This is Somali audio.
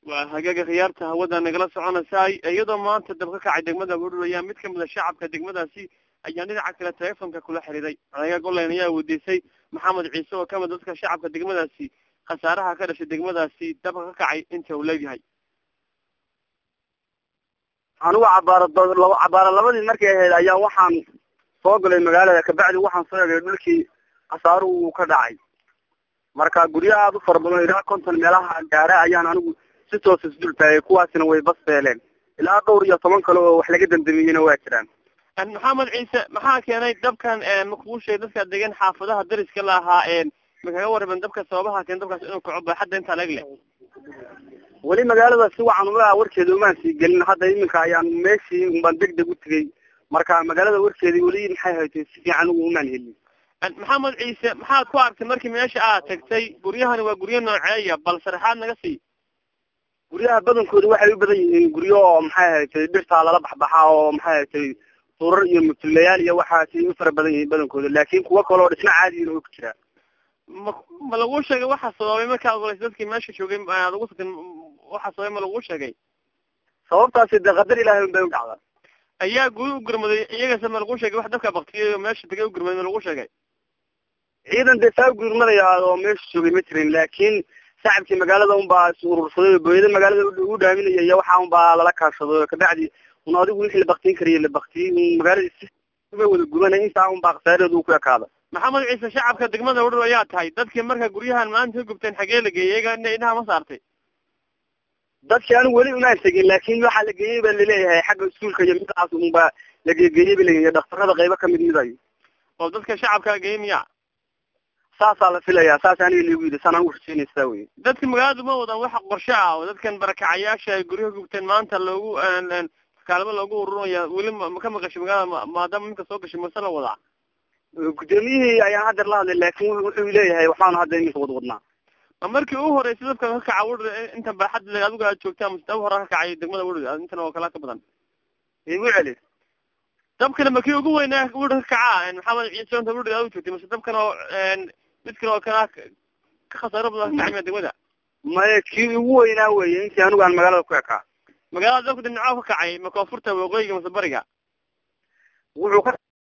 waa hagaaga khiyaarta hawada nagala soconaysaay iyadoo maanta dab ka kacay degmada budhur ayaa mid kamid a shacabka degmadaasi ayaa dhinaca kale telefonka kula xiriiray anaga golen ayaa weydiisay maxamed ciise oo kamid dadka shacabka degmadaasi khasaaraha ka dhashay degmadaasi dabka ka kacay inta uu leeyahay anigu cabaaro laba cabaaro labadii markay ahayd ayaa waxaan soo galay magaalada kabacdi waxaan soo egay dhulkii khasaaruhu uu ka dhacay marka guryo aada u fara badan ilaa konton meelaha gaara ayaan anigu si toos isdul taagay kuwaasina way bas beeleen ilaa dhowr iyo toban kale oo wax laga damdamiyeyna waa jiraan maxamed ciise maxaa keenay dabkan makuu sheegay dadka degan xaafadaha dariska la ahaa ma kaga waraben dabka sababaha keen dabkaas inuu kaco baaxadda intaa leeg leh weli magaalada si wacan uma warkeeda umaan sii gelin hadda iminka ayaan meeshii unbaan deg deg u tegay marka magaalada warkeedii weli maxay haytay si fiican ugu umaan helin maxamed ciise maxaad ku argtay markii meesha aad tagtay guryahani waa guryo nooceeya bal sharaxaad naga sii guryaha badankooda waxay u badan yihiin guryo oo maxay haytay dhirtaa lala baxbaxaa oo maxay haytay surar iyo mutulayaal iyo waxaasay u fara badan yihiin badankooda laakin kuwo kale oo dhisna caadiina oo ku jiraa ma ma laguu sheegay waxa sababay markaad ogolaysa dadkii meesha joogay aad ugu tagtin waxa sababay ma laguu sheegay sababtaasi dee qadar ilaahay un bay u dhacdaa ayaa guri u gurmaday iyagase ma laguu sheegay wax dabka baktiyay oo meesha tagay u gurmaday ma laguu sheegay ciidan dee saa gurmadaya oo meesha joogay ma jirin laakin shacabkii magaalada unbaa is urursaday oo booyada magaalada u dhaaminaya iyo waxa unbaa lala kaashaday kabacdi un adigu wixii la baktiin kariyay la baktiyey magaalada si wada gubanay intaa unbaa khasaareedu u ku ekaada maxamed ciise shacabka degmada udhur ayaa tahay dadkii marka guryahan maanta ka gubteen xagee la geeyay iyaga ina inaha ma saartay dadkii anigu weli umaan tegin laakin waxaa la geeyey ba laleeyahay xagga iskuulka iyo midaas unbaa la geegeeyey ba laleeyahay dhaktarada qaybo kamid midayo oo dadka shacabka la geeyey miya saasaa la filayaa saas aniga liigu yidhi saan anigu rajeynaya sidaa wey dadka magaaladu ma wadaan waxa qorshe ah oo dadkan barakacayaasha ay guryaha gubteen maanta loogu kaalmo loogu ururaya weli ma ka maqashay magaalada maadaama minka soo gashay mase la wadaa gudoomiyihii ayaan haddeer la hadlay laakin wuxuu leeyahay waxaanu hadda iminka wad wadnaa ma markii ugu horeysay dabka ka kaca wudhur inta baaxadda adigu aad joogtaa mase dab hore ka kacay degmada wudhur intan oo kala ka badan igu celi dabkana ma kii ugu weynaa wudhur ka kaca maxamed ciise inta wudhur aad u joogtay mase dabkan oo mid kale oo kana ka khasaaro badan ka kacay degmada maya kii ugu weynaa weye intii anigu aan magaalada ku ekaa magaalada dabka dhinacoo ka kacay ma koonfurta waqooyiga mase bariga wuxuu ka